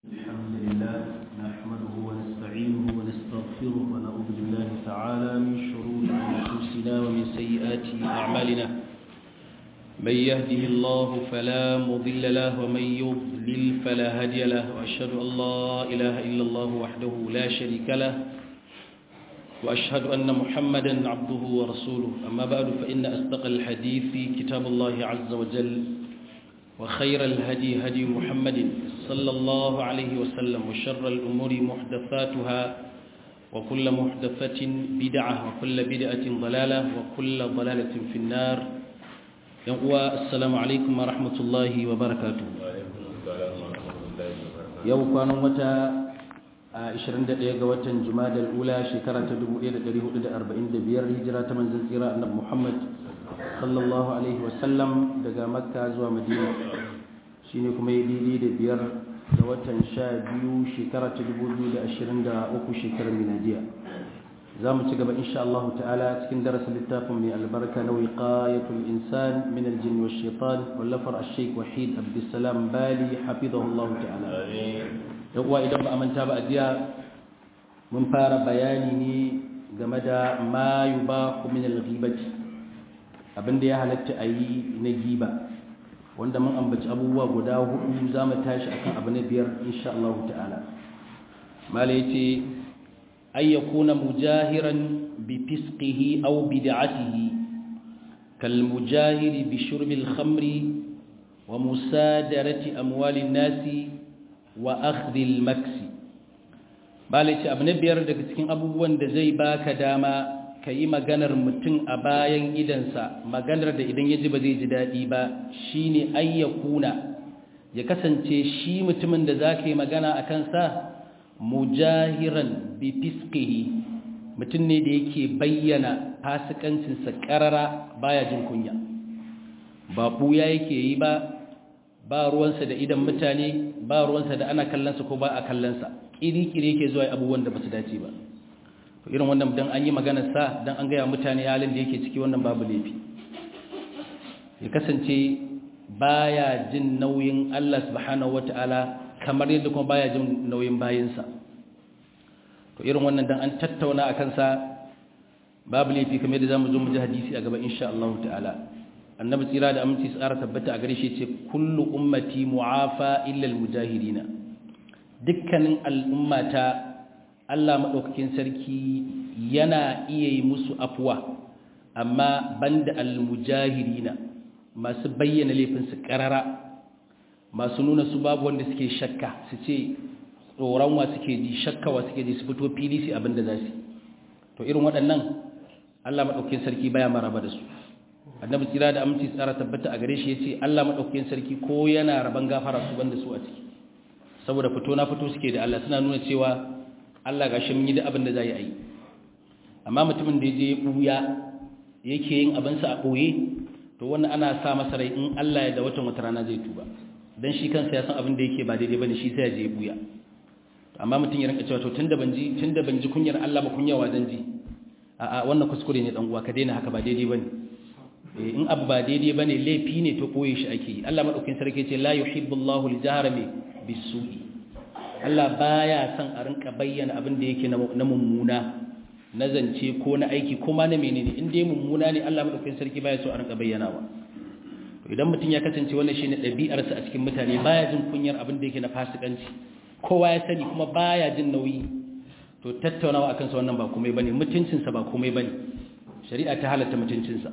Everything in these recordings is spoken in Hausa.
الحمد لله نحمده ونستعينه ونستغفره ونعوذ بالله تعالى من شرور أنفسنا ومن سيئات أعمالنا من يهده الله فلا مضل له ومن يضلل فلا هادي له وأشهد أن لا إله إلا الله وحده لا شريك له وأشهد أن محمدا عبده ورسوله أما بعد فإن أصدق الحديث كتاب الله عز وجل وخير الهدي هدي محمد صلى الله عليه وسلم وشر الأمور محدثاتها وكل محدثة بدعة وكل بدعة ضلالة وكل ضلالة في النار السلام عليكم ورحمة الله وبركاته يوم كانوا متى 21 ga watan Jumadal Ula shekara ta 1445 hijira ta manzon tsira annabi Muhammad sallallahu alaihi wasallam daga Makka zuwa Madina shine kuma yi daidai da biyar ga watan 12 shekara ta 2023 shekarar miladiya za mu ci gaba insha Allah ta'ala cikin darasin littafin mai albarka na wiqayatul insan min aljin wa shaitan wallafar ash-shaykh wahid abdussalam bali hafizahullahu ta'ala amin uwa idan ba a manta ba a jiya mun fara bayani ne game da ma yubahu min al-ghibati abinda ya halatta a yi na giba wanda mun ambaci abubuwa guda hudu za mu tashi akan abu na biyar insha Allah ta'ala mala yace ay yakuna mujahiran bi fisqihi aw bid'atihi kal mujahiri bi shurbil khamri wa musadarati amwalin nasi wa akhdhil maksi bale ce abu na biyar daga cikin abubuwan da zai baka dama ka yi maganar mutum a bayan idansa maganar da idan ya ji ba zai ji daɗi ba shine ayyakuna ya kasance shi mutumin da za ka yi magana a kansa mujahiran bi fiskihi mutum ne da yake bayyana fasikancinsa ƙarara baya jin kunya ba ɓuya yake yi ba ba ruwansa da idan mutane ba ruwansa da ana kallonsa ko ba a kallonsa ƙiri-ƙiri yake zuwa abubuwan da ba su dace ba to irin wannan dan an yi maganar sa dan an gaya mutane halin da yake ciki wannan babu laifi ya kasance baya jin nauyin Allah subhanahu wataala kamar yadda kuma baya jin nauyin bayinsa to irin wannan dan an tattauna akan sa babu laifi kamar yadda zamu zo mu ji hadisi a gaba insha Allah ta'ala annabi tsira da aminci tsara tabbata a gare shi ce kullu ummati mu'afa illa almujahidina dukkanin al'ummata Allah madaukakin sarki yana iya yi musu afwa amma banda almujahidina masu bayyana laifin su karara masu nuna su babu wanda suke shakka su ce tsoron wa suke ji shakka wa suke ji su fito fili su abinda za su to irin waɗannan Allah madaukakin sarki baya maraba da su annabi tsira da aminci tsara tabbata a gare shi yace Allah madaukakin sarki ko yana raban gafara su banda su a ciki saboda fito na fito suke da Allah suna nuna cewa Allah gashi mun yi da abin da zai yi amma mutumin da yaje buya yake yin abin sa a boye to wannan ana sa masa rai in Allah ya da watan wata rana zai tuba dan shi kansa ya san abin da yake ba daidai bane shi sai ya je buya amma mutum ya rinka cewa to tunda ban ji tunda ban ji kunyar Allah ba kunyawa zan ji a'a wannan kuskure ne dan uwa ka daina haka ba daidai bane in abu ba daidai ba ne laifi ne to koye shi ake yi Allah maɗaukin sarki ce la yuhibbullahu al-jahra bi bisu'i Allah baya son a rinka bayyana abin da yake na mummuna na zance ko na aiki ko ma na menene in dai mummuna ne Allah maɗaukin sarki baya so a rinka bayyanawa to idan mutum ya kasance wannan shine ɗabi'arsa a cikin mutane baya jin kunyar abin da yake na fasikanci kowa ya sani kuma baya jin nauyi to tattaunawa akan sa wannan ba komai bane mutuncinsa ba komai bane shari'a ta halatta mutuncinsa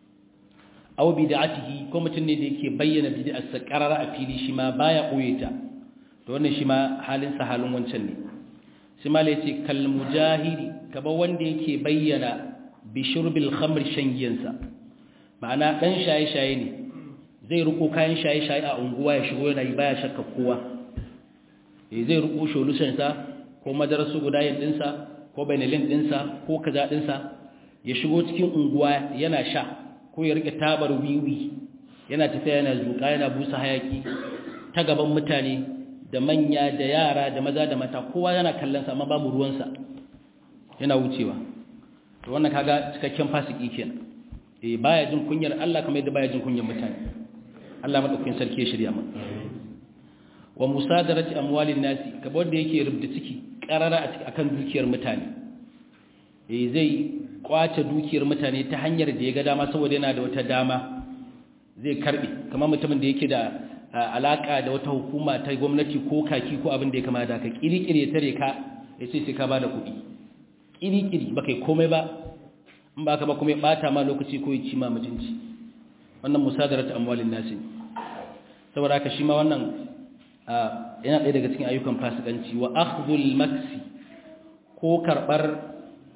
aw bid'atihi ko mutum ne da yake bayyana bid'arsa qarara a fili shi ma baya koye ta to wannan shi ma halin sa halin wancan ne shi ma yace kal mujahidi kaba wanda yake bayyana bi shurbil khamr shangiyansa ma'ana dan shaye shaye ne zai ruko kayan shaye shaye a unguwa ya shigo yana yi baya shakka kowa eh zai ruko solution sa ko madarasu guda yin dinsa ko benelin dinsa ko kaza dinsa ya shigo cikin unguwa yana sha ko ya rike tabar wiwi yana tafiya yana zuka yana busa hayaki ta gaban mutane da manya da yara da maza da mata kowa yana kallon sa amma babu ruwansa yana wucewa to wannan kaga cikakken fasiki kenan eh baya jin kunyar Allah kamar yadda baya jin kunyar mutane Allah madaukakin sarki ya shirya mu wa musadarati amwalin nasi kamar wanda yake rubda ciki karara akan dukiyar mutane eh zai kwace dukiyar mutane ta hanyar da ya ga dama saboda yana da wata dama zai karbe kamar mutumin da yake da alaka da wata hukuma ta gwamnati ko kaki ko abin da ya kama da ka kirikire tare ka yace sai ka bada kuɗi kirikiri ba kai komai ba in ba ka ba kuma ya bata ma lokaci ko ya ci ma mutunci wannan musadaratu amwalin nasi saboda haka shi ma wannan yana ɗaya daga cikin ayyukan fasikanci wa akhdhul maksi ko karbar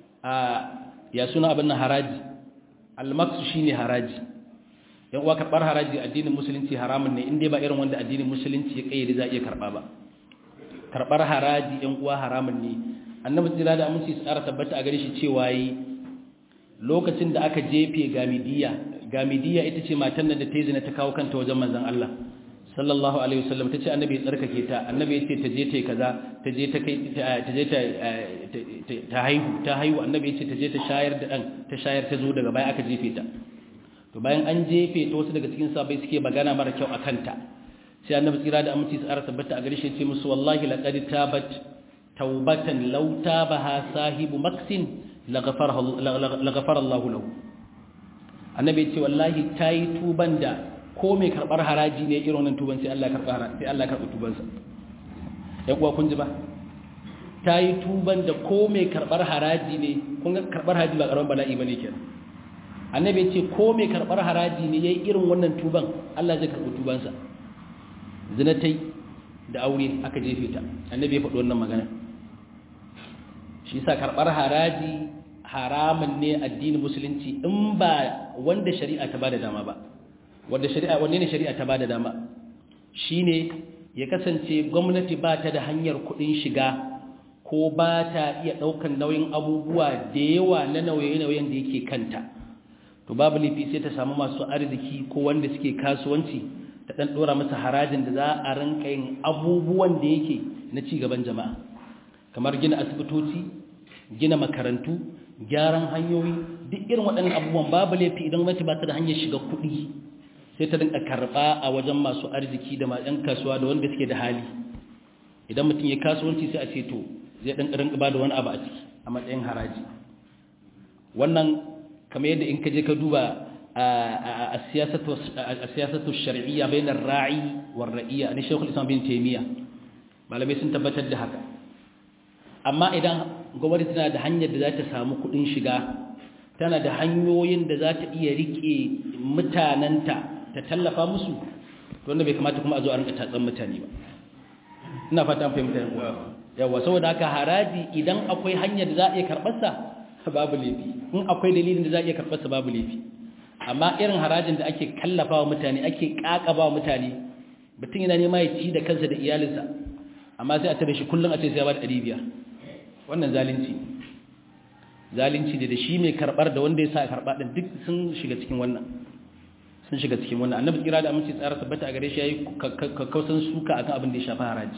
ya suna abin nan haraji al-maksu shine haraji yan uwa karbar haraji addinin musulunci haramun ne inda ba irin wanda addinin musulunci ya kayyade za a iya karba ba karbar haraji yan uwa haramun ne annabi tsira da aminci tsara tabbata a gare shi cewa yi lokacin da aka jefe gamidiya gamidiya ita ce matan nan da ta yi zina ta kawo kanta wajen manzon Allah sallallahu alaihi wasallam tace annabi ya tsarkake ta annabi yace ta je ta kaza ta je ta kai ta je ta ta haihu ta haihu annabi yace ta je ta shayar da dan ta shayar ta zo daga baya aka jefe ta to bayan an jefe ta wasu daga cikin sahabbai suke magana mara kyau akan ta sai annabi tsira da aminci tsara tabbata a gare shi yace musu wallahi laqad tabat taubatan law tabaha sahibu maksin laghafara laghafara Allahu lahu annabi yace wallahi tayi tuban da ko mai karbar haraji ne irin wannan tuban sai Allah ya karba sai Allah ya karba tubansa ɗan uwa kun ji ba ta yi tuban da ko mai karbar haraji ne kun ga karbar haraji ba karamin bala'i bane kenan annabi ya ce ko mai karbar haraji ne yayi irin wannan tuban Allah zai karbi tubansa zina tai da aure aka jefe ta annabi ya faɗi wannan magana shi yasa karbar haraji haramun ne addinin musulunci in ba wanda shari'a ta bada dama ba wanda shari'a wanne ne shari'a ta bada dama shine ya kasance gwamnati ba ta da hanyar kuɗin shiga ko ba ta iya ɗaukan nauyin abubuwa da yawa na nauye-nauyen da yake kanta to babu laifi sai ta samu masu arziki ko wanda suke kasuwanci ta ɗan ɗora masa harajin da za a rinka yin abubuwan da yake na ci gaban jama'a kamar gina asibitoci gina makarantu gyaran hanyoyi duk irin waɗannan abubuwan babu laifi idan gwamnati ba ta da hanyar shiga kuɗi sai ta rinka karɓa a wajen masu arziki da yan kasuwa da wanda suke da hali idan mutum ya kasuwanci sai a ce to zai ɗan rinka ba da wani abu a ciki a matsayin haraji wannan kamar yadda in ka je ka duba a siyasatu shari'iyya bainar ra'i war ra'iyya ne shekul islam bin taimiyya malamai sun tabbatar da haka amma idan gwamnati tana da hanyar da za ta samu kuɗin shiga tana da hanyoyin da za ta iya riƙe mutanenta ta tallafa musu wanda bai kamata kuma a zo a rinka tatsan mutane ba ina fata fahimta yawa saboda haka haraji idan akwai hanyar da za a iya karɓarsa babu laifi in akwai dalilin da za a iya karɓarsa babu laifi amma irin harajin da ake kallafa wa mutane ake ƙaƙaba wa mutane mutum yana nema ya ci da kansa da iyalinsa amma sai a tare shi kullum a ce sai ya ba da ɗari biyar wannan zalunci zalunci da shi mai karɓar da wanda ya sa karɓa ɗin duk sun shiga cikin wannan sun shiga cikin wannan annabi kira da aminci tsara tabbata a gare shi yayi kakkausan suka akan abin da ya shafi haraji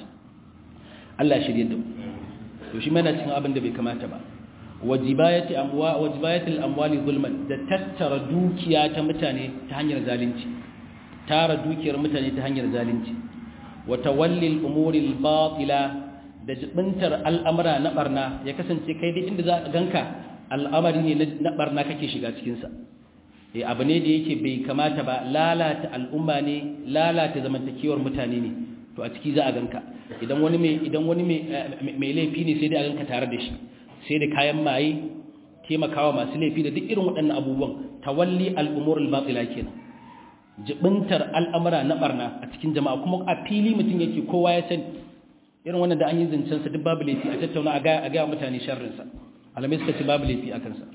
Allah shirye da mu to shi mana cikin abin da bai kamata ba wajibayati amwa wajibayati al-amwali zulman da tattara dukiya ta mutane ta hanyar zalunci tara dukiyar mutane ta hanyar zalunci wa tawalli al-umuri al-batila da jibintar al'amura na barna ya kasance kai duk inda za ka ganka al'amari ne na barna kake shiga cikin sa eh abu ne da yake bai kamata ba lalata al'umma ne lalata zamantakewar mutane ne to a ciki za a ganka idan wani mai idan wani mai laifi ne sai dai a ganka tare da shi sai da kayan maye taimakawa masu laifi da duk irin waɗannan abubuwan tawalli al'umur al-batila kenan jibintar al'amura na barna a cikin jama'a kuma a fili mutum yake kowa ya sani irin wannan da an yi zancen sa duk babu laifi a tattauna a ga a ga mutane sharrin sa alamai suka ce babu laifi akan sa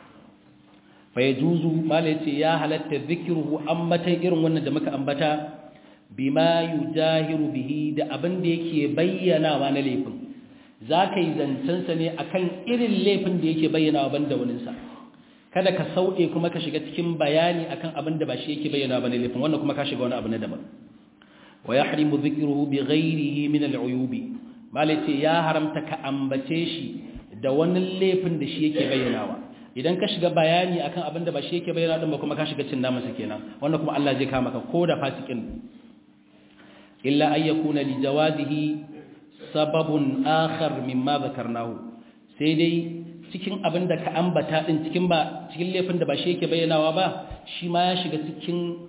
fa yajuzu malai ce ya halatta zikruhu ammatan irin wannan da muka ambata bima yujahiru bihi da abin da yake bayyanawa na laifin za ka yi zancensa ne a kan irin laifin da yake bayyanawa ban da waninsa kada ka sauɗe kuma ka shiga cikin bayani akan abin da ba shi yake bayyanawa ba na laifin wannan kuma ka shiga wani abu na daban wa ya harimu zikiruhu bi ghairihi min al'uyubi malai ce ya haramta ka ambace shi da wani laifin da shi yake bayyanawa idan ka shiga bayani akan abin da ba shi yake bayyana din ba kuma ka shiga cin namansa kenan wannan kuma Allah zai kama ka ko da fasikin illa an yakuna li jawazihi sababun akhar mimma zakarnahu sai dai cikin abin da ka ambata din cikin ba cikin laifin da ba shi yake bayyanawa ba shi ma ya shiga cikin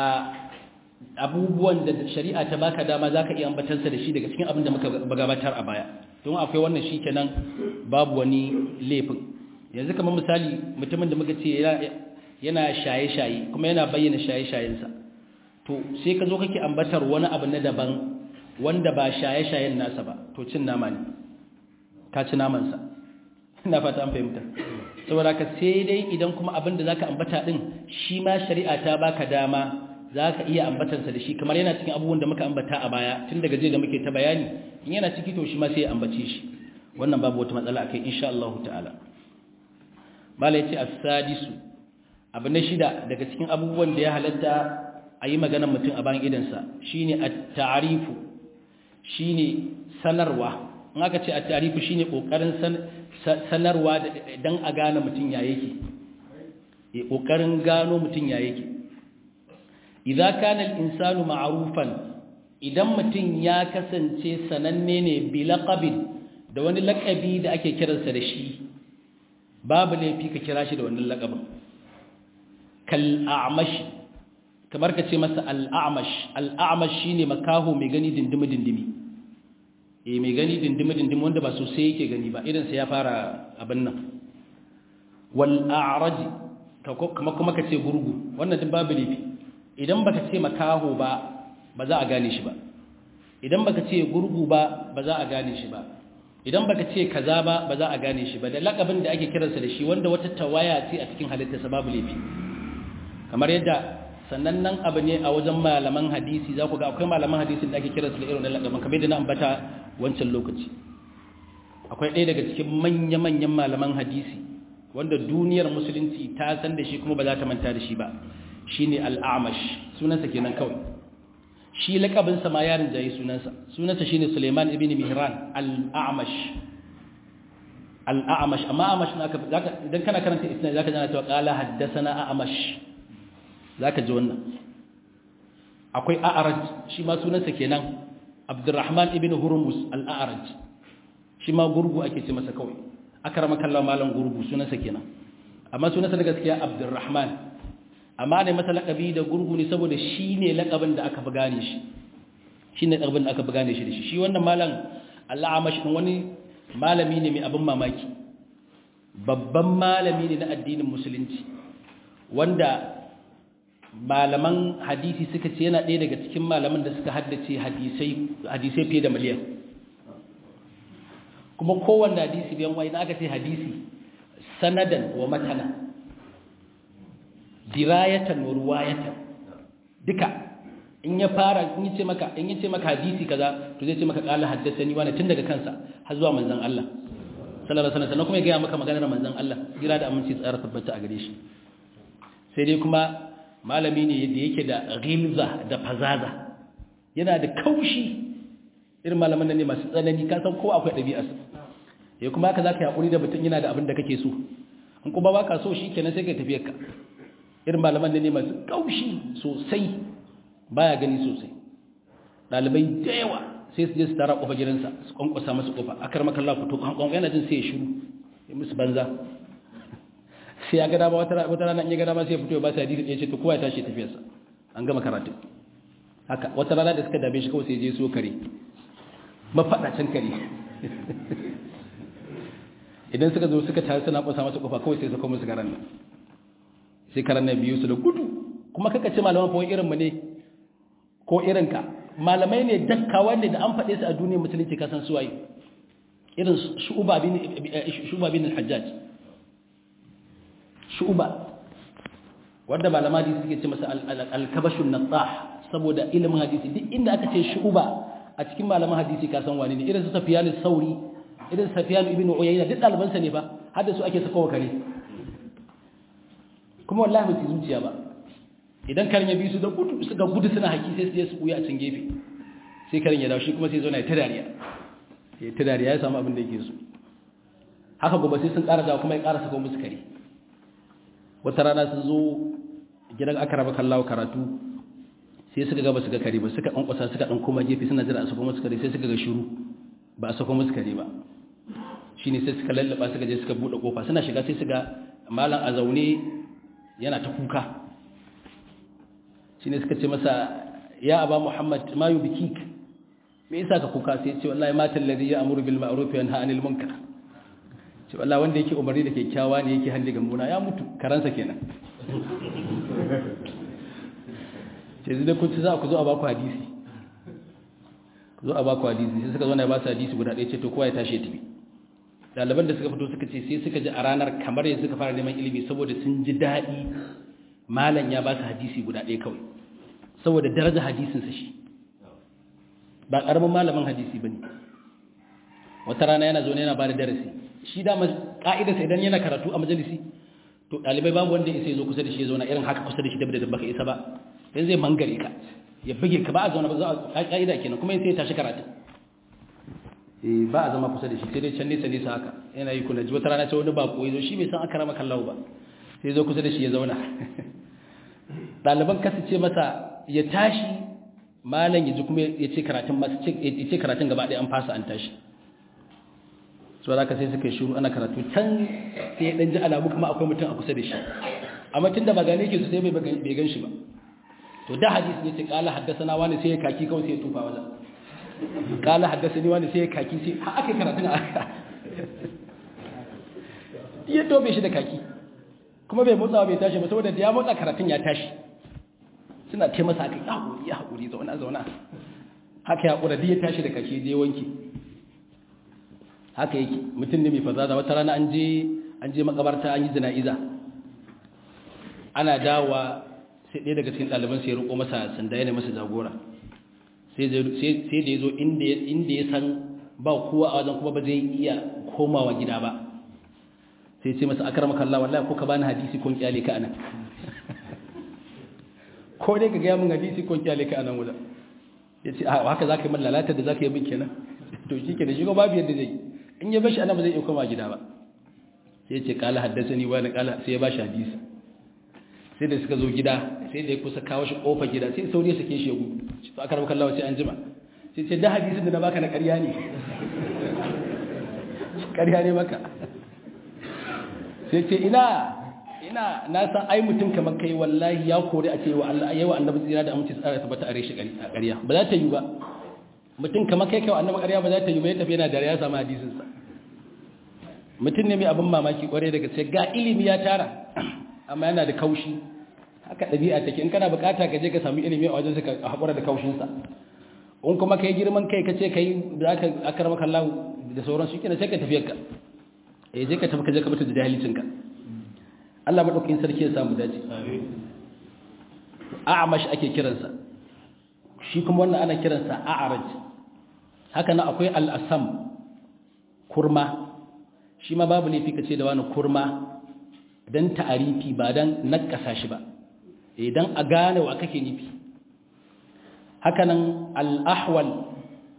abubuwan da shari'a ta baka dama zaka iya ambatarsa da shi daga cikin abin da muka gabatar a baya don akwai wannan shikenan babu wani laifin yanzu kamar misali mutumin da muka ce yana shaye-shaye kuma yana bayyana shaye-shayensa to sai ka zo kake ambatar wani abu na daban wanda ba shaye-shayen nasa ba to cin nama ne ka ci namansa ina fata an fahimta saboda ka sai dai idan kuma abin da zaka ambata din shi ma shari'a ta baka dama zaka iya ambatansa da shi kamar yana cikin abubuwan da muka ambata a baya tun daga jiya da muke ta bayani in yana ciki to shi ma sai ya ambace shi wannan babu wata matsala akai insha Allah ta'ala malai ce as-sadisu abu na shida daga cikin abubuwan da ya halatta a yi maganar mutum a bayan idansa shine at-ta'rifu shine sanarwa in aka ce at-ta'rifu shine kokarin sanarwa dan a gane mutum ya yake e kokarin gano mutum ya yake idza kana al-insanu ma'rufan idan mutum ya kasance sananne ne bi laqabin da wani laqabi da ake kiransa da shi babu laifi ka kira shi da wannan laqabin kal a'mash kamar ka ce masa al-a'mash al-a'mash shine makaho mai gani dindimi dindimi eh mai gani dindimi dindimi wanda ba sosai yake gani ba idan sai ya fara abin nan wal a'raj kuma kuma ka ce gurgu wannan duk babu laifi idan baka ce makaho ba ba za a gane shi ba idan baka ce gurgu ba ba za a gane shi ba idan baka ce kaza ba ba za a gane shi ba da lakabin da ake kiransa da shi wanda wata tawaya ce a cikin halittarsa babu laifi kamar yadda sannan nan abu ne a wajen malaman hadisi za ku ga akwai malaman hadisi da ake kiransu da irin lakabin kamar yadda na ambata wancan lokaci akwai ɗaya daga cikin manya-manyan malaman hadisi wanda duniyar musulunci ta san da shi kuma ba za ta manta da shi ba shine al'amash sunansa kenan kawai shi lakabinsa ma yarin jayi sunansa sunansa shine Suleiman ibn Mihran al-A'mash al-A'mash amma A'mash naka idan kana karanta isnad zaka jana cewa qala haddathana A'mash zaka ji wannan akwai A'raj shi ma sunansa kenan Abdurrahman ibn Hurmuz al-A'raj shi ma gurgu ake ce masa kawai akramaka Allah malam gurgu sunansa kenan amma sunansa da gaskiya Abdurrahman amma ne masa laƙabi da gurgu ne saboda shi ne laƙabin da aka fi gane shi shi ne laƙabin da aka fi gane shi da shi shi wannan malam Allah amashi ɗin wani malami ne mai abin mamaki babban malami ne na addinin musulunci wanda malaman hadisi suka ce yana ɗaya daga cikin malaman da suka haddace hadisai fiye da miliyan kuma kowanne hadisi biyan wani aka ce hadisi sanadan wa matana dirayatan wa ruwayatan duka in ya fara in yace maka in yace maka hadisi kaza to zai ce maka qala haddathani wani tun daga kansa har zuwa manzon Allah sallallahu alaihi wasallam kuma ya ga maka maganar manzon Allah jira da aminci tsara tabbata a gare shi sai dai kuma malami ne da yake da ghilza da fazaza yana da kaushi irin malaman nan ne masu tsanani ka san ko akwai ɗabi'arsa ya kuma haka zaka yi da mutum yana da abin da kake so in kuma baka so shikenan sai kai tafiyar ka irin malaman da ne masu kaushi sosai baya gani sosai dalibai da yawa sai su je su tara kofa gidansa su kwankwasa masu kofa akar makalla fito kwankwan yana jin sai ya shiru ya musu banza sai ya gada ba wata rana in ya gada ba sai ya fito ya ba su hadisi ya ce to kowa ya tashi tafiyarsa an gama karatu haka wata rana da suka dame shi kawai sai je so kare mafaɗacin kare idan suka zo suka tare suna kwasa masu kofa kawai sai su kuma musu garan nan sai karan na biyu su da gudu kuma kaka ce malaman fawon irinmu ne ko irinka malamai ne dakkawa ne da an faɗe su a duniyar musulunci kasan suwaye irin shu'uba bin al-hajjaj shu'uba wanda malama hadisi suke ce masa al-kabashun natsah saboda ilimin hadisi duk inda aka ce shu'uba a cikin malaman hadisi kasan wani ne irin su safiyan sauri irin safiyan ibn uyayna duk ɗalibansa ne ba har da su ake sakawa kare kuma wallahi ba su zuciya ba idan karin ya bi su da gudu suka gudu suna haki sai su je su buya a can gefe sai karin ya dawo shi kuma sai zo na ta dariya ya ta dariya ya samu abin da yake so haka gobe sai sun ƙara dawo kuma ya ƙara saka musu kare wata rana sun zo gidan aka raba kallawa karatu sai suka ga ba su ga kare ba suka ƙwanƙwasa suka ɗan koma gefe suna jira a sako musu kare sai suka ga shiru ba a sako musu kare ba shi ne sai suka lallaba suka je suka buɗe ƙofa suna shiga sai suka malam a zaune yana ta kuka shi ne suka ce masa ya aba muhammad ma yi biki me yasa ka kuka sai ce wallahi matan ladhi ya amuru bil ma'ruf wa yanha 'anil munkar ce wallahi wanda yake umarni da kyakkyawa ne yake handi ga muna ya mutu karansa kenan ce zai kun ci za ku zo a baku hadisi ku zo a baku hadisi sai suka zo na ba su hadisi guda ɗaya ce to kowa ya tashi ya tafi ɗaliban da suka fito suka ce sai suka ji a ranar kamar yanzu suka fara neman ilimi saboda sun ji daɗi malam ya ba su hadisi guda ɗaya kawai saboda daraja hadisinsa shi ba ƙaramin malamin hadisi ba ne wata rana yana zo yana ba da darasi shi dama ƙa'idarsa idan yana karatu a majalisi to ɗalibai babu wanda isa ya zo kusa da shi ya zauna irin haka kusa da shi da da baka isa ba dan zai mangare ka ya buge ka ba a zauna ba za a ƙa'ida kenan kuma sai ya tashi karatu eh ba a zama kusa da shi sai dai can nesa nesa haka yana yi kuna ji wata rana sai wani bako ya zo shi bai san aka rama kallahu ba sai zo kusa da shi ya zauna ɗaliban kasa ce masa ya tashi malam ya ji kuma ya ce karatun masu ya ce karatun gaba ɗaya an fasa an tashi so da sai suka yi shuru ana karatu can sai ya ɗan ji alamu kuma akwai mutum a kusa da shi amma tun da ba gane ke su sai bai gan shi ba to da hadisi ne ce kala haddasa na wani sai ya kaki kawai sai ya tufa wajen kala haddasa ni wani sai ya kaki sai ha aka karatun a aka ya tobe shi da kaki kuma bai motsawa bai tashi ba saboda da ya motsa karatun ya tashi suna ce masa aka ya haƙuri ya haƙuri zauna zauna haka ya haƙura ya tashi da kaki je wanki haka yake mutum ne mai fazaza wata rana an je an je makabarta an yi jana'iza ana dawa sai ɗaya daga cikin ɗaliban sai ya roƙo masa sanda yana masa jagora sai da ya zo inda ya san ba kowa a wajen kuma ba zai iya komawa gida ba sai ce masa akar makalla wallahi ko ka bani hadisi ko kyale ka anan ko dai ka gaya min hadisi ko kyale ka anan wurin ya ce haka za ka yi min lalata da za ka yi min kenan to shi ke da shi ko babu yadda zai in ya bashi anan ba zai iya koma gida ba sai ya ce kala haddasa ni wani kala sai ya bashi hadisi sai da suka zo gida sai da ya kusa kawo shi kofa gida sai sauri ya sake shi ya gudu shi to aka rabu kallawa sai an jima sai ce da hadisin da na baka na ƙarya ne ƙarya ne maka sai ce ina ina na san ai mutum kamar kai wallahi ya kore a ce wa Allah yayi wa annabi tsira da aminci tsara tabbata a reshi ƙarya ba za ta yi ba mutum kamar kai kai wa annabi ƙarya ba za ta yi ba ya tafi yana da ya samu hadisin sa mutum ne mai abin mamaki kware daga sai ga ilimi ya tara amma yana da kaushi haka ɗabi'a take in kana bukata ka je ka samu ilimi a wajen ka haƙura da kaushinsa in kuma kai girman kai ka ce ka yi da aka akarama kallahu da sauran su kina sai ka tafiyar ka eh je ka tafi ka je ka mutu da jahilcin ka Allah madaukakin sarki ya samu dace a'amash ake kiransa shi kuma wannan ana kiransa a'raj haka nan akwai al-asam kurma shi ma babu laifi ka ce da wani kurma dan ta'arifi ba dan nakasa shi ba idan a gane wa kake nufi hakanan al-ahwal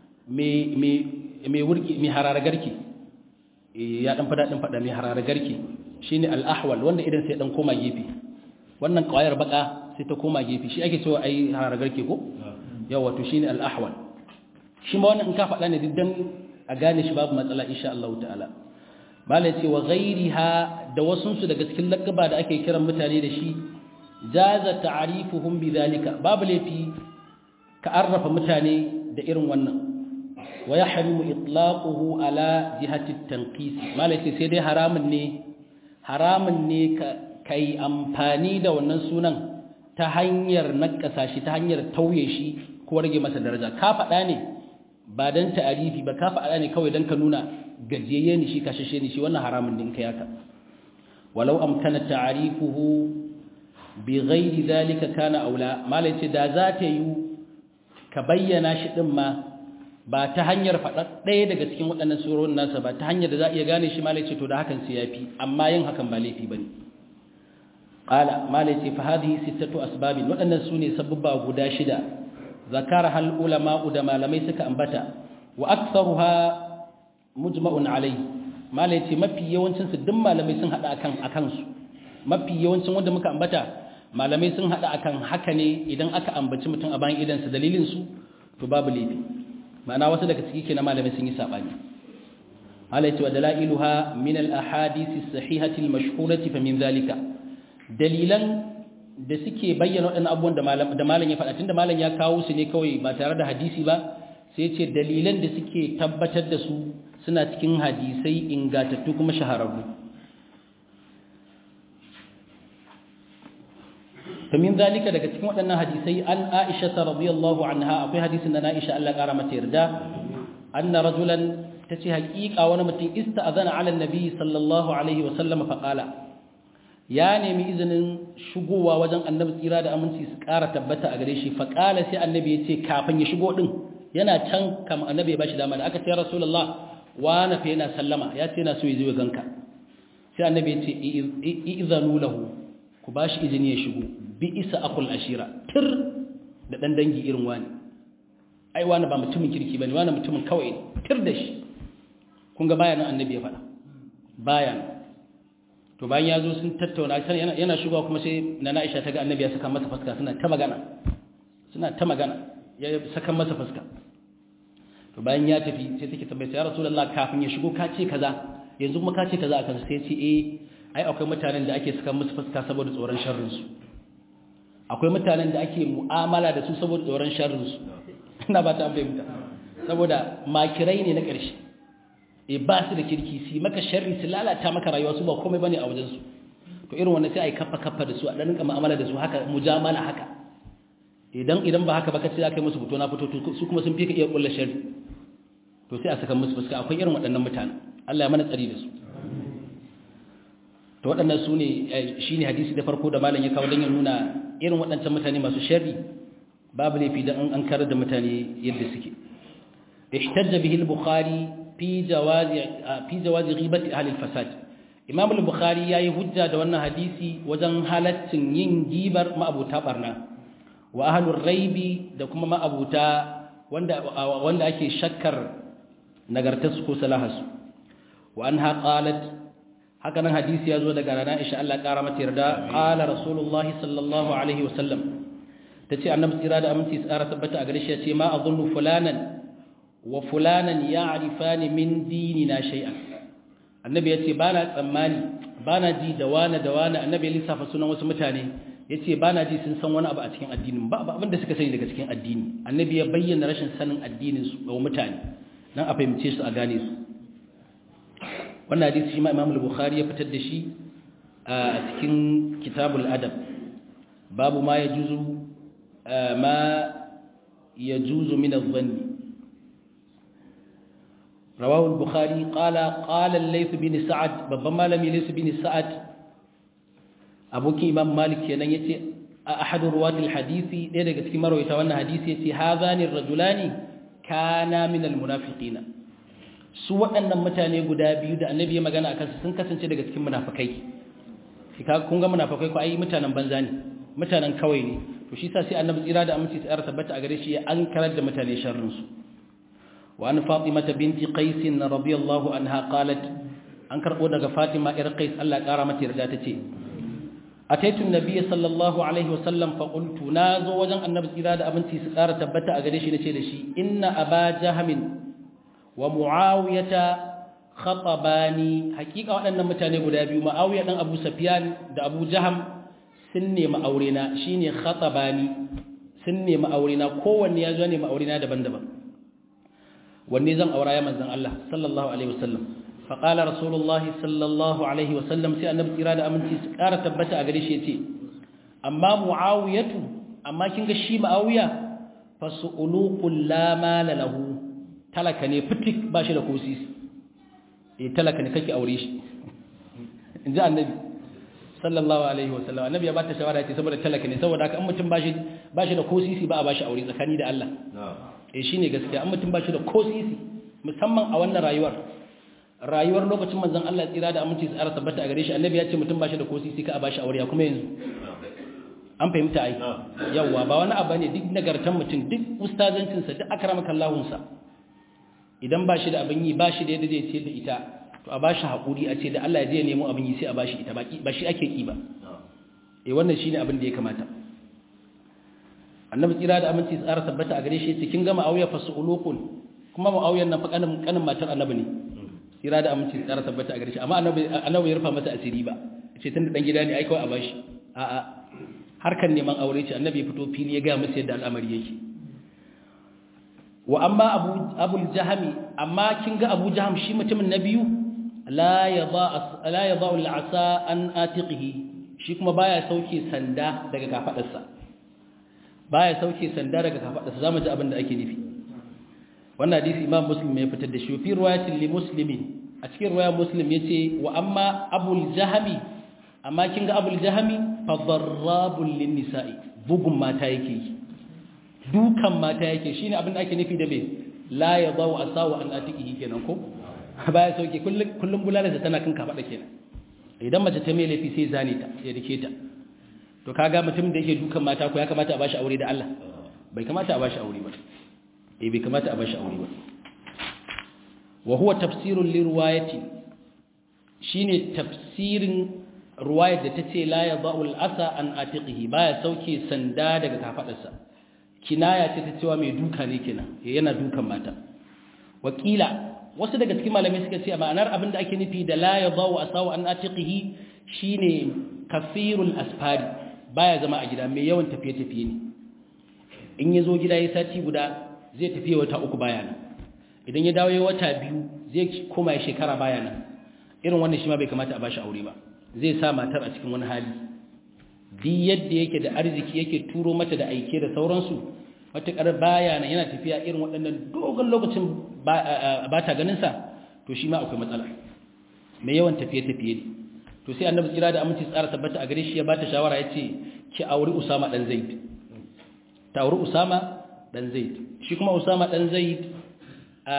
mai wurki mai hararagarki ya dan fada din fada mai hararagarki shine al-ahwal wanda idan sai dan koma gefe wannan kawayar baka sai ta koma gefe shi ake cewa ai hararagarki ko yawa to shine al-ahwal shi ma wannan in ka fada ne diddan a gane shi babu matsala insha Allah ta'ala malai ce wa ghairiha da wasunsu daga cikin lakaba da ake kiran mutane da shi jaza ta'rifuhum bidhalika babu lafi ka arrafa mutane da irin wannan wa yahrimu itlaquhu ala jihati at-tanqis malai ce sai dai haramun ne haramun ne ka kai amfani da wannan sunan ta hanyar nakasa shi ta hanyar tauye shi ko rage masa daraja ka faɗa ne ba dan ta'arifi ba ka faɗa ne kawai dan ka nuna gajiyayye ne shi kashashe ne shi wannan haramun din kai haka walau amkana ta'rifuhu bi ghairi zalika kana aula malai ce da za ta yi ka bayyana shi din ma ba ta hanyar faɗa ɗaya daga cikin waɗannan surorin nasa ba ta hanyar da za a iya gane shi malai ce to da hakan sai yafi amma yin hakan ba laifi bane qala malai ce fa hadhihi sittatu asbabin waɗannan sune sababba guda shida zakara hal ulama da malamai suka ambata wa aktharuha mujma'un alai malai ce mafi yawancin su duk malamai sun hada akan akan su mafi yawancin wanda muka ambata malamai sun hada akan haka ne idan aka ambaci mutum a bayan idansa dalilin su to babu laifi ma'ana wasu daga ciki kenan malamai sun yi sabani malai ce wa dalailuha min al ahadith as sahihati al mashhurati fa min zalika dalilan da suke bayyana waɗannan abubuwan da malam da malam ya faɗa tunda malam ya kawo su ne kawai ba tare da hadisi ba sai ce dalilan da suke tabbatar da su suna cikin hadisai ingatattu kuma shahararru فمن ذلك daga cikin waɗannan hadisai an Aisha radhiyallahu anha akwai hadisin da Aisha Allah ƙara mata yarda anna rajulan tace haƙiƙa wani mutum ista'azana ala annabi sallallahu alaihi wa sallam fa qala ya nemi izinin shigowa wajen annabi tsira da aminci su ƙara tabbata a gare shi fa qala sai annabi ya ce kafin ya shigo din yana can kam annabi ya bashi dama da aka ce rasulullah wa na fa yana sallama ya ce yana so ya zo ya ganka sai annabi ya ce izanu lahu ku ba shi izini ya shigo bi isa akul ashira tir da ɗan dangi irin wani ai wani ba mutumin kirki ba ne wani mutumin kawai tir da shi kun ga bayanan annabi ya faɗa bayan to bayan ya zo sun tattauna yana shigowa kuma sai na na'isha ta ga annabi ya saka masa fuska suna ta magana suna ta magana ya saka masa fuska to bayan ya tafi sai take tambaye ya rasulullah kafin ya shigo ka ce kaza yanzu kuma ka ce kaza akan sai ce eh ai akwai mutanen da ake saka musu fuska saboda tsoron sharrinsu akwai mutanen da ake mu'amala da su saboda tsoron sharrinsu ina ba ta fahimta saboda makirai ne na ƙarshe e ba su da kirki su maka sharri su lalata maka rayuwa su ba komai bane a wajensu to irin wannan sai ai kafa kafa da su a ɗanin mu'amala da su haka mujamala haka idan idan ba haka ba kace aka yi musu fito na fito su kuma sun fi ka iya kullu sharri to sai a saka musu fuska akwai irin waɗannan mutane Allah ya mana tsari da su to waɗannan su ne shi ne hadisi da farko da malam ya kawo don ya nuna irin waɗancan mutane masu sharri babu laifi don an karar da mutane yadda suke ihtajja bihi al-bukhari fi jawazi fi jawazi ghibati ahli al-fasad imam al-bukhari yayi hujja da wannan hadisi wajen halaccin yin gibar ma'abuta barna wa ahlur raibi da kuma ma'abuta wanda wanda ake shakkar nagartarsu ko salahasu wa anha qalat haka nan hadisi ya zo daga rana isha Allah ƙara mata yarda ƙala rasulullah sallallahu alaihi wasallam ta ce annabi tsira da aminci tsara tabbata a gare shi ya ce ma a zunnu fulanan wa fulanan ya arifani min dini na shai'a annabi ya ce ba na tsammani ba na ji da wane da wane annabi ya lissafa sunan wasu mutane ya ce ba na ji sun san wani abu a cikin addinin ba abin da suka sani daga cikin addini annabi ya bayyana rashin sanin addinin su ga mutane dan a fahimce su a gane su wannan hadisi shi ma Imam al-Bukhari ya fitar da shi a cikin Kitabul Adab babu ma yajuzu ma yajuzu min adh-dhann rawahu al-Bukhari qala qala al-Layth bin Sa'ad babban malami Layth bin Sa'ad abokin Imam Malik kenan yace ahadu ruwatil hadisi ɗaya daga cikin marwayata wannan hadisi yace hadhani ar-rajulani kana min al-munafiqina su waɗannan mutane guda biyu da annabi ya magana a kansu sun kasance daga cikin munafakai kun ga munafakai ko ai mutanen banza ne mutanen kawai ne to shi sa sai annabi tsira da aminci tsara tabbata a gare shi ya an karar da mutane sharrin su wa an fatima binti qais radiyallahu anha qalat an karbo daga fatima ir qais Allah ya kara mata yarda tace ataitu an-nabiy sallallahu alaihi wasallam fa qultu nazo wajen annabi tsira da aminci su tsara tabbata a gare shi nace da shi inna aba jahmin wa muawiyata khatabani hakika waɗannan mutane guda biyu muawiya dan abu sufyan da abu jaham sun nemi aure na shine khatabani sun nemi aure na kowanne ya zo nemi aure na daban-daban wanne zan aura ya manzon Allah sallallahu alaihi wasallam fa qala rasulullahi sallallahu alaihi wasallam sai annabi kira da aminci su ƙara tabbata a gare shi yace amma muawiyatu amma kin ga shi muawiya fasu'uluqul la mala lahu talaka ne fitik ba shi da kosisi eh talaka ne kake aure shi in ji annabi sallallahu alaihi wasallam annabi ya bata shawara ce saboda talaka ne saboda haka an mutum ba shi ba shi da kosisi ba a ba shi aure tsakani da Allah eh shine gaskiya an mutum ba shi da kosisi musamman a wannan rayuwar rayuwar lokacin manzon Allah tsira da aminci tsara tabbata a gare shi annabi ya ce mutum ba shi da kosisi ka a ba shi aure kuma yanzu an fahimta ai yawa ba wani abu ne duk nagartan mutum duk ustazancinsa duk akramakallahu idan ba shi da abin yi ba shi da yadda zai ce da ita to a ba shi haƙuri a ce da Allah ya je nemo abin yi sai a ba shi ita ba shi ake ƙi ba eh wannan shine abin da ya kamata annabi tsira da aminci tsara tabbata a gare shi yace kin ga ma'awiya fasulukun kuma ma'awiyan nan fa kanin kanin matar annabi ne tsira da aminci tsara tabbata a gare shi amma annabi annabi ya rufa masa asiri ba ce tun da dan gida ne ai kawai a bashi a a harkan neman aure ce annabi ya fito fili ya ga masa yadda al'amari yake wa amma abu abul jahmi amma kin ga abu jaham shi mutumin na biyu la yada la yada al'asa an atiqihi shi kuma baya sauke sanda daga kafadarsa baya sauke sanda daga kafadarsa zamu ji abin da ake nufi wannan hadisi imam muslim ya fitar da shi fi riwayatin li muslimin a cikin riwayar muslim yace wa amma abul jahmi amma kin ga abul jahmi fa darrabul lin nisa'i bugun mata yake yi dukan mata yake shine abin da ake nufi da me la yadau asawa an atiqihi kenan ko baya sauke kullum kullum bulalarsa tana kan kafada kenan idan mace ta mai laifi sai zane ta ya dake ta to kaga mutum da yake dukan mata ko ya kamata a bashi aure da Allah bai kamata a bashi aure ba eh bai kamata a bashi aure ba wa huwa tafsirun li riwayati shine tafsirin riwayar da tace la yadau al-asa an atiqihi baya sauke sanda daga kafadarsa kinaya ce ta cewa mai duka ne kenan yana dukan mata wakila wasu daga cikin malamai suka ce ma'anar abinda ake nufi da la yadau asawa an atiqihi shine kafirul asfari baya zama a gida mai yawan tafiye tafiye ne in ya zo gida ya sati guda zai tafiye wata uku baya nan idan ya dawo ya wata biyu zai koma ya shekara baya nan irin wannan shi ma bai kamata a bashi aure ba zai sa matar a cikin wani hali duk yadda yake da arziki yake turo mata da aike da sauransu matuƙar baya nan yana tafiya irin waɗannan dogon lokacin ba ta ganinsa to shi ma akwai matsala mai yawan tafiye-tafiye ne to sai annabi kira da aminci tsara tabbata a gare shi ya bata shawara ya ce ki auri usama ɗan zaid ta auri usama ɗan zaid shi kuma usama ɗan zaid a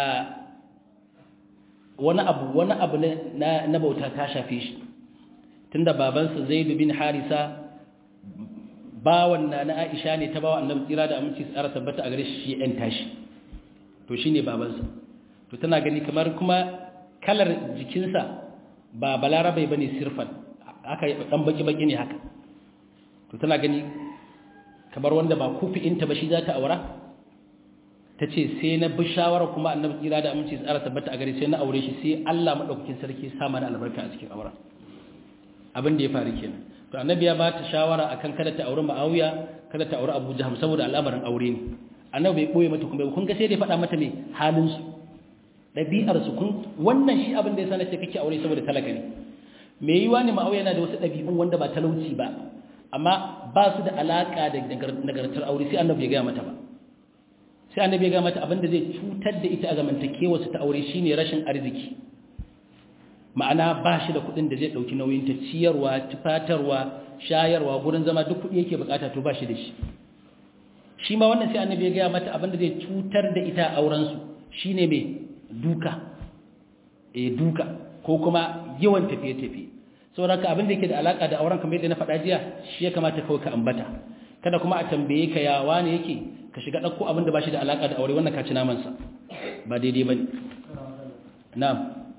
wani abu wani abu na bauta ta shafe shi tunda babansa zaid bin harisa bawan na na Aisha ne ta bawa annabi tsira da aminci tsara tabbata a gare shi yan tashi to shine babansa to tana gani kamar kuma kalar jikinsa ba balarabai bane sirfan aka dan baki baki ne haka to tana gani kamar wanda ba kufi'inta ba shi za ta aura ta ce sai na bi shawara kuma annabi tsira da aminci tsara tabbata a gare sai na aure shi sai Allah madaukakin sarki sa mana albarka a cikin auren abin da ya faru kenan to annabi ya bata shawara akan kada ta aure Muawiya kada ta aure Abu Jahm saboda al'amarin aure ne annabi bai boye mata kuma kun ga sai dai faɗa mata me halin su dabi'ar su kun wannan shi abin da yasa nace kake aure saboda talaka ne me yiwa ne Muawiya yana da wasu dabi'un wanda ba talauci ba amma ba su da alaka da nagartar aure sai annabi ya ga mata ba sai annabi ya ga mata abin da zai cutar da ita a zamantakewa su ta aure shine rashin arziki ma'ana ba shi da kudin da zai dauki nauyin ta ciyarwa tufatarwa shayarwa gurin zama duk kudi yake bukata to ba shi da shi shi ma wannan sai annabi ya gaya mata abinda zai cutar da ita a auren su shine mai duka eh duka ko kuma yawan tafiye tafiye saboda haka abinda yake da alaka da auren kamar yadda na faɗa jiya shi ya kamata kawai ka ambata kada kuma a tambaye ka ya wane yake ka shiga ɗauko abinda ba shi da alaka da aure wannan ka ci naman sa ba daidai bane na'am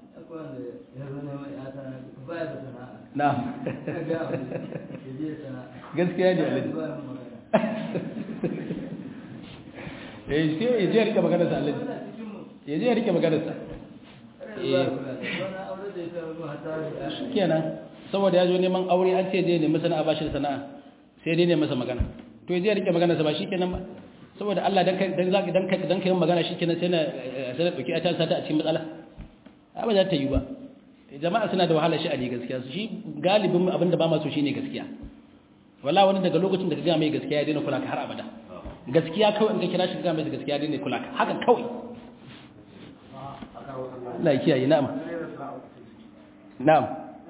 Na'am. Gaskiya ne Alhaji. Eh sai ya je rike magana sa Alhaji. Ya je rike magana sa. Eh. Shikenan. Saboda ya zo neman aure an ce je nemi sana'a ba shi da sana'a. Sai dai ne masa magana. To ya je rike magana sa ba shikenan ba. Saboda Allah dan dan zaki dan kai dan kai magana shikenan sai na sai na dauki ta sata a cikin matsala. Ba za ta yi ba. jama'a suna da wahala sha'ani gaskiya shi galibin abin da ba masu shi ne gaskiya wala wani daga lokacin da ka gaya mai gaskiya ya daina kula ka har abada gaskiya kawai in ka kira shi ka gaya mai gaskiya ya daina kula ka haka kawai Allah ya kiyaye na'am na'am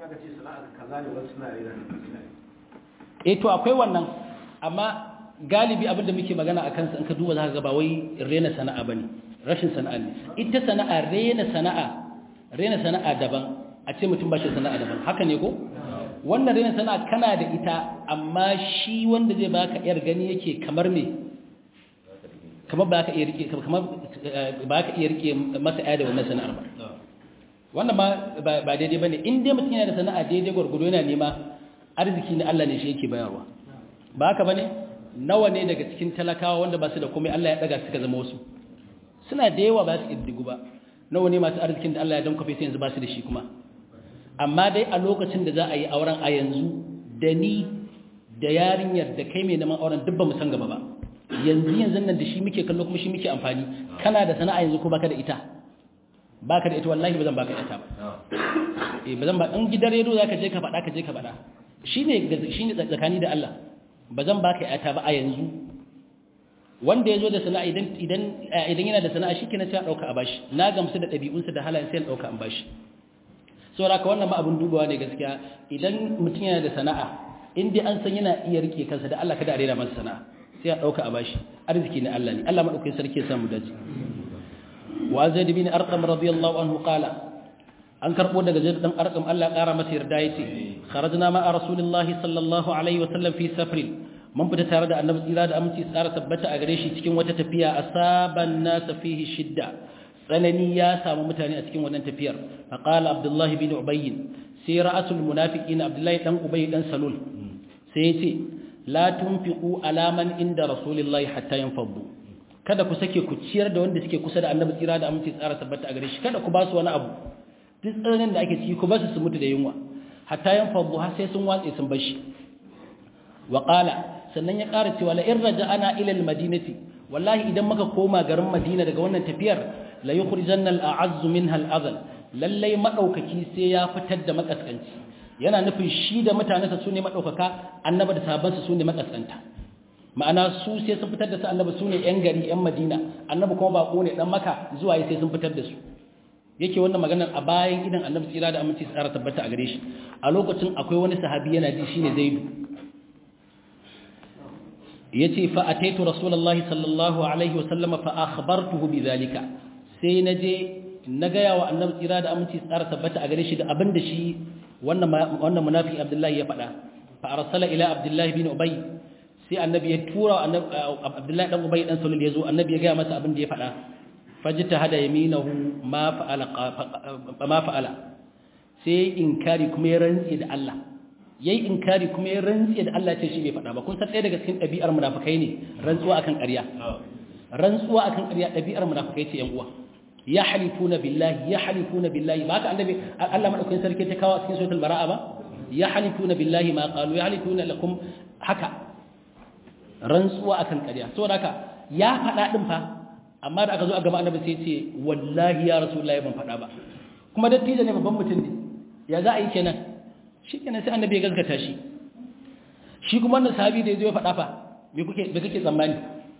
eh to akwai wannan amma galibi abin da muke magana a kansa in ka duba za ka ga ba wai rena sana'a bane rashin sana'a ne ita sana'a rena sana'a rena sana'a daban a ce mutum ba shi sana'a daban haka ne ko wannan rena sana'a kana da ita amma shi wanda zai baka yar gani yake kamar me kamar ba ka iya rike kamar ba ka iya rike masa aya da wannan sana'ar ba wannan ba ba daidai bane in dai mutum yana da sana'a daidai gurgudu yana nema arziki na Allah ne shi yake bayarwa ba haka bane nawa ne daga cikin talakawa wanda ba su da komai Allah ya daga suka zama wasu suna da yawa ba su iddigu ba nawa ne masu arzikin da Allah ya dankafe sai yanzu ba su da shi kuma amma dai a lokacin da za a yi auren a yanzu da ni da yarinyar da kai mai neman auren duk ba mu san gaba ba yanzu yanzu nan da shi muke kallo kuma shi muke amfani kana da sana'a yanzu ko baka da ita baka da ita wallahi ba zan baka ita ba eh ba zan ba in gidan redo zaka je ka faɗa ka je ka faɗa shine shine tsakani da Allah ba zan baka ita ba a yanzu wanda ya zo da sana'a idan idan idan yana da sana'a shi kenan sai a dauka a bashi na gamsu da ɗabi'unsa da halayen sai a dauka an bashi saboda haka wannan ma abin dubawa ne gaskiya idan mutum yana da sana'a in dai an san yana iya rike kansa da Allah kada a rera masa sana'a sai a dauka a bashi arziki ne Allah ne Allah madaukakin sarki ya samu dace wa zaid bin arqam radiyallahu anhu qala an karbo daga zaid dan arqam Allah ya kara masa yarda yace kharajna ma rasulillahi sallallahu alaihi wa sallam fi safrin mun fita tare da annabi tsira da aminci tsara tabbata a gare shi cikin wata tafiya asaban nas fihi shidda tsanani ya samu mutane a cikin wannan tafiyar faqala abdullahi bin ubayy sai ra'asul munafiqin abdullahi dan ubayy dan salul sai yace la tunfiqu ala man inda rasulillahi hatta yanfaddu kada ku sake ku ciyar da wanda suke kusa da annabi tsira da aminci tsara tabbata a gare shi kada ku ba su wani abu duk tsananin da ake ciki ku ba su su mutu da yunwa hatta yanfaddu har sai sun watse sun bar shi wa qala sannan ya ƙara cewa la in raja'ana ila al-madinati wallahi idan muka koma garin Madina daga wannan tafiyar la yukhrijanna al-a'azzu minha al-adhal lallai madaukaki sai ya fitar da makaskanci yana nufin shi da mutanensa sune madaukaka annaba da sahabbansa sune makaskanta ma'ana su sai sun fitar da su annaba sune yan gari yan Madina annabi kuma bako ne dan maka zuwa sai sun fitar da su yake wannan maganar a bayan idan annabi tsira da aminci tsara tabbata a gare shi a lokacin akwai wani sahabi yana ji shine Zaidu yace fa ataitu rasulullahi sallallahu alaihi wasallam fa akhbartuhu bidhalika sai naje na gaya wa annabi tsira da aminci tsara tabbata a gare shi da abin da shi wannan wannan munafiki abdullahi ya faɗa fa arsala ila abdullahi bin ubay sai annabi ya tura abdullahi dan ubay dan sulul yazo annabi ya gaya masa abin da ya faɗa fajita hada yaminahu ma fa'ala ma fa'ala sai inkari kuma ya rantsi da Allah yayi inkari kuma ya rantsi da Allah ce shi bai faɗa ba kun san ɗaya daga cikin ɗabi'ar munafikai ne rantsuwa akan ƙarya rantsuwa akan ƙarya ɗabi'ar munafikai ce yan uwa ya halifuna billahi ya halifuna billahi ba ka annabi Allah madaukakin sarki ta kawo cikin suratul bara'a ba ya halifuna billahi ma qalu ya halifuna lakum haka rantsuwa akan ƙarya saboda haka ya faɗa din fa amma da aka zo a gaba annabi sai ce wallahi ya rasulullahi ban faɗa ba kuma dattijo ne babban mutum ne ya za a yi kenan shi kenan sai annabi ya gaskata shi shi kuma wannan sahabi da ya zo ya faɗa fa me kuke me kake tsammani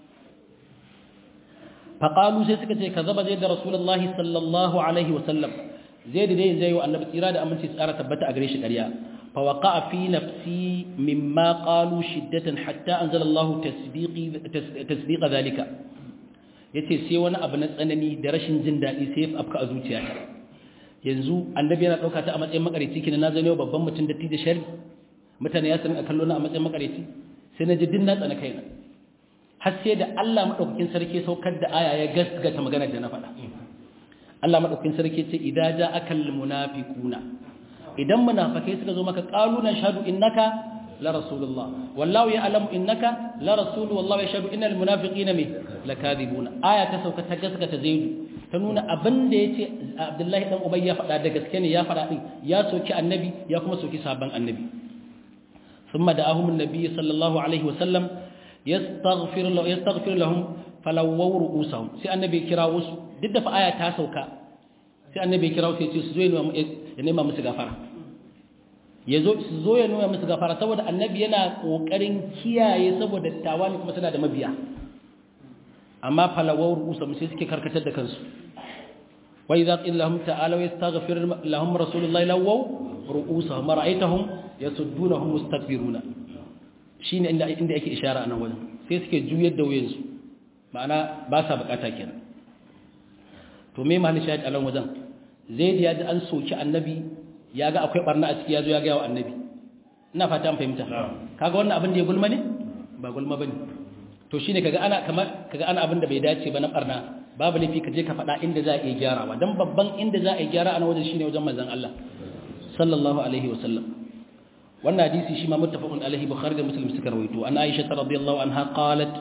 faƙalu sai suka ce ka zaba zai da rasulullahi sallallahu alaihi wasallam zai da dai zai wa annabi tsira da aminci tsara tabbata a gare shi ƙarya fa waqa fi nafsi mimma qalu shiddatan hatta anzala Allah tasbiqi tasbiqa zalika yace sai wani abu na tsanani da rashin jin daɗi sai ya afka a zuciyata yanzu annabi yana ɗauka ta a matsayin makarici kina na zane babban mutum da da shari mutane ya sanin a kallo na a matsayin makarici sai na ji din na tsana kaina har sai da Allah madaukakin sarki saukar da aya ya gaskata maganar da na faɗa Allah madaukakin sarki ce idza ja'akal munafiquna idan munafikai suka zo maka qalu na shahadu innaka la rasulullah wallahu ya'lamu innaka la rasul wallahu yashhadu innal munafiqina mi lakadibuna aya ta sauka ta gaskata zaidu ta nuna abin da yace Abdullahi dan Ubay ya faɗa da gaske ne ya faɗa din ya soki annabi ya kuma soki sabon annabi ثم دعاهم النبي صلى الله عليه وسلم yastaghfir lahum yastaghfir lahum falawaw ru'usahum sai annabi kira wasu duk da fa aya ta sauka sai annabi kira wasu yace su zo ya nema musu gafara yazo su zo ya nuna musu gafara saboda annabi yana kokarin kiyaye saboda tawali kuma suna da mabiya amma falawaw ru'usahum sai suke karkatar da kansu wa idza qila lahum ta'alu yastaghfir lahum rasulullahi lawaw ru'usahum ra'aytahum yasuddunahum mustakbiruna shi ne inda ake ishara a nan wajen sai suke juyar da wuyansu ma'ana ba sa bukata kenan to me mahalli shahid a nan wajen zai da ya ji an soki annabi ya ga akwai barna a ciki ya zo ya gaya wa annabi ina fata an fahimta kaga wannan abin da ya gulma ne ba gulma bane to shine kaga ana kamar kaga ana abin da bai dace ba na barna babu laifi ka je ka faɗa inda za a iya gyarawa dan babban inda za a iya gyara a nan wajen shine wajen manzon Allah sallallahu alaihi wasallam wannan hadisi shi ma muttafaqun alaihi bukhari da muslim suka rawaito an aisha radhiyallahu anha qalat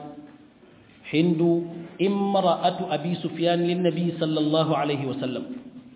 hindu imra'atu abi sufyan lin nabi sallallahu alaihi wa sallam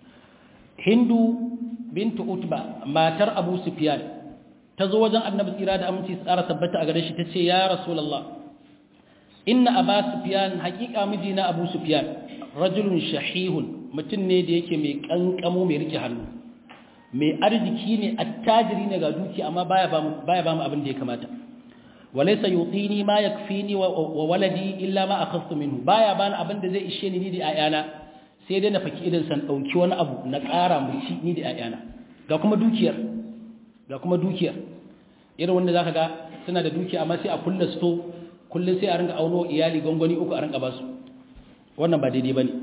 hindu bintu utba matar abu sufyan ta zo wajen annabi tsira da aminci tsara tabbata a gare shi tace ya rasulullah inna aba sufyan haqiqa mijina abu sufyan rajulun shahihun mutum ne da yake mai kankamo mai rike hannu mai arziki ne attajiri ne ga duki amma baya ba mu baya ba mu abin da ya kamata walaysa yutini ma yakfini wa waladi illa ma akhadtu minhu baya bani abin da zai ishe ni da ayana sai dai na faki idan san dauki wani abu na ƙara mu ci ni da ayana ga kuma dukiyar ga kuma dukiyar irin wanda zaka ga suna da dukiya amma sai a kulla sto kullun sai a ringa auno iyali gongoni uku a ringa basu wannan ba daidai bane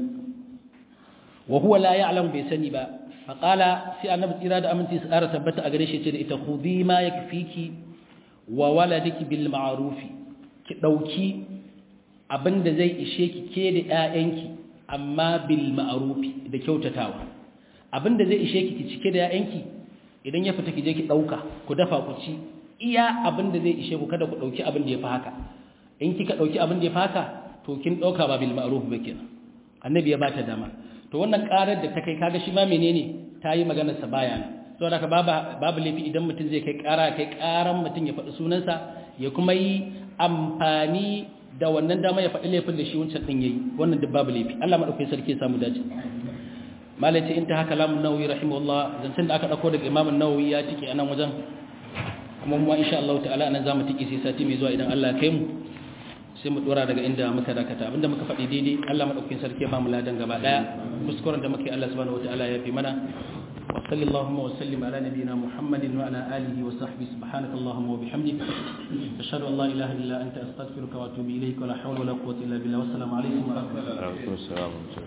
wa huwa la ya'lam bai sani ba faqala sai annabi tsira da aminci su ƙara tabbata a gare shi ce da ita khudhi ma yakfiki wa waladiki bil ma'ruf ki dauki abinda zai ishe ki ke da ƴaƴanki amma bil ma'ruf da kyautatawa abinda zai ishe ki ki cike da ƴaƴanki idan ya fita ki je ki dauka ku dafa ku ci iya abinda zai ishe ku kada ku dauki abin da ya fi haka in kika dauki abin da ya fi haka to kin dauka ba bil ma'ruf ba kenan annabi ya bata dama to wannan karar da ta kai kaga shi ma menene ta yi maganar sa baya saboda ka babu babu laifi idan mutum zai kai kara kai karan mutum ya faɗi sunansa ya kuma yi amfani da wannan dama ya faɗi laifin da shi wancan din yayi wannan duk babu laifi Allah madaukakin sarki ya samu dace malaci in ta haka lamun nawawi rahimahullah zancen da aka dauko daga imam nawawi ya tike anan wajen kuma mu insha Allah ta'ala anan zamu tike sai sati mai zuwa idan Allah ya kai mu sai mu dora daga inda muka dakata abinda muka faɗi daidai Allah madaukakin sarki ya ba mu ladan gaba daya kuskuren da muke Allah subhanahu wataala ya fi mana wa sallallahu wa sallim ala nabiyyina muhammadin wa ala alihi wa sahbihi subhanaka allahumma wa bihamdik ashhadu an la ilaha illa anta astaghfiruka wa atubu ilayk wa la hawla wa la quwwata illa billah wa assalamu alaikum wa rahmatullahi wa barakatuh